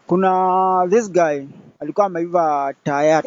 Kuna this guy alikuwa ameiva taya.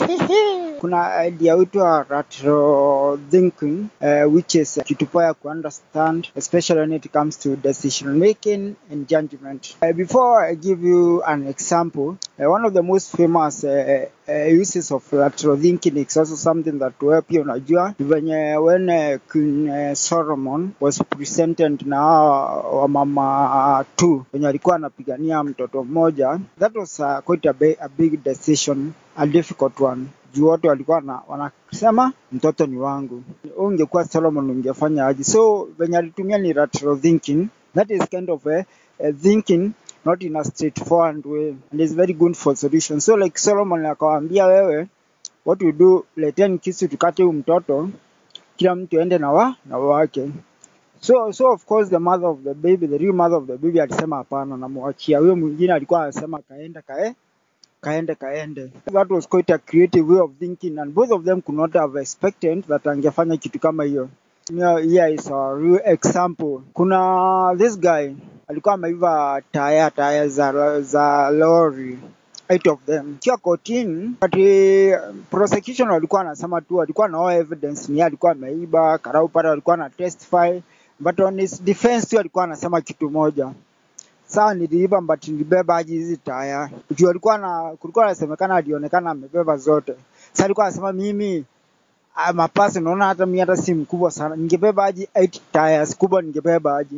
Kuna idea huitwa lateral thinking uh, which is kitu poa ya ku understand especially when it comes to decision making and judgment. Uh, before I give you an example, uh, one of the most famous uh, uh, uses of lateral thinking is also something that wewe pia unajua ni venye when uh, Queen uh, Solomon was presented na hawa wamama tu wenye walikuwa wanapigania mtoto mmoja, that was uh, quite a, bi- a big decision, a difficult one juu wote walikuwa na, wanasema mtoto ni wangu. Wewe ungekuwa Solomon ungefanya aje? So venye alitumia ni lateral thinking, that is kind of a, a thinking not in a straightforward way and is very good for solution. So like Solomon akawaambia wewe, what we do, leteni kisu tukate huyu mtoto, kila mtu aende na wa na wake. So so of course the mother of the baby, the real mother of the baby alisema hapana, namwachia huyo mwingine. Alikuwa anasema kaende kae kaende kaende. That was quite a creative way of thinking and both of them could not have expected that angefanya kitu kama hiyo. Yeah, here is a real example. Kuna this guy alikuwa ameiva taya taya za, za lori eight of them kiwa kotini ati prosecution walikuwa wanasema tu walikuwa na all evidence ni yeye alikuwa ameiba karau pale walikuwa na testify but on his defense tu alikuwa anasema kitu moja sawa niliiba but nilibeba aje hizi taya juu alikuwa na kulikuwa nasemekana alionekana amebeba zote sasa alikuwa anasema mimi ah, mapasi naona hata mimi hata si mkubwa sana ningebeba aje 8 tires kubwa ningebeba aje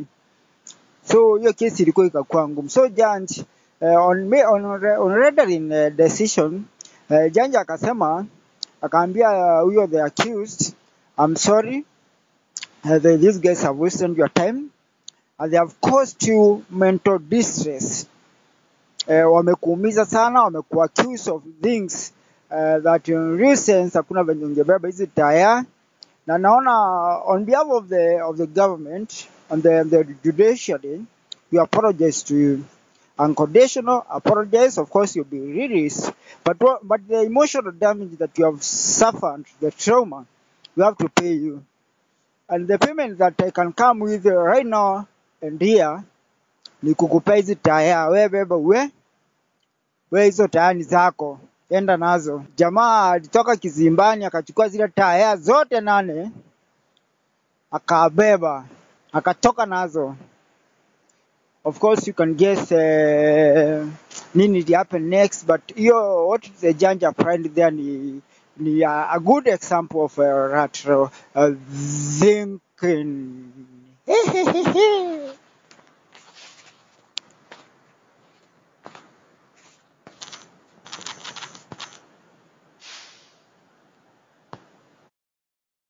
so hiyo kesi ilikuwa ikakuwa ngumu so judge uh, on, me- on, on rendering uh, decision uh, judge akasema akaambia uh, huyo the accused I'm sorry uh, the, these guys have wasted your time and they have caused you mental distress uh, wamekuumiza sana wamekuwa accused of things uh, that in real sense hakuna venye ungebeba hizi taya na naona on behalf of the of the government and the, the judiciary we apologize to you unconditional apologize of course you'll be released but what, but the emotional damage that you have suffered the trauma we have to pay you and the payment that I can come with right now and here ni kukupea hizi taya we beba we we hizo taya ni zako enda nazo jamaa alitoka kizimbani akachukua zile taya zote nane akabeba akatoka nazo of course you can guess uh, nini will happen next but hiyo what the judge applied there ni ni a, a good example of uh, lateral uh, thinking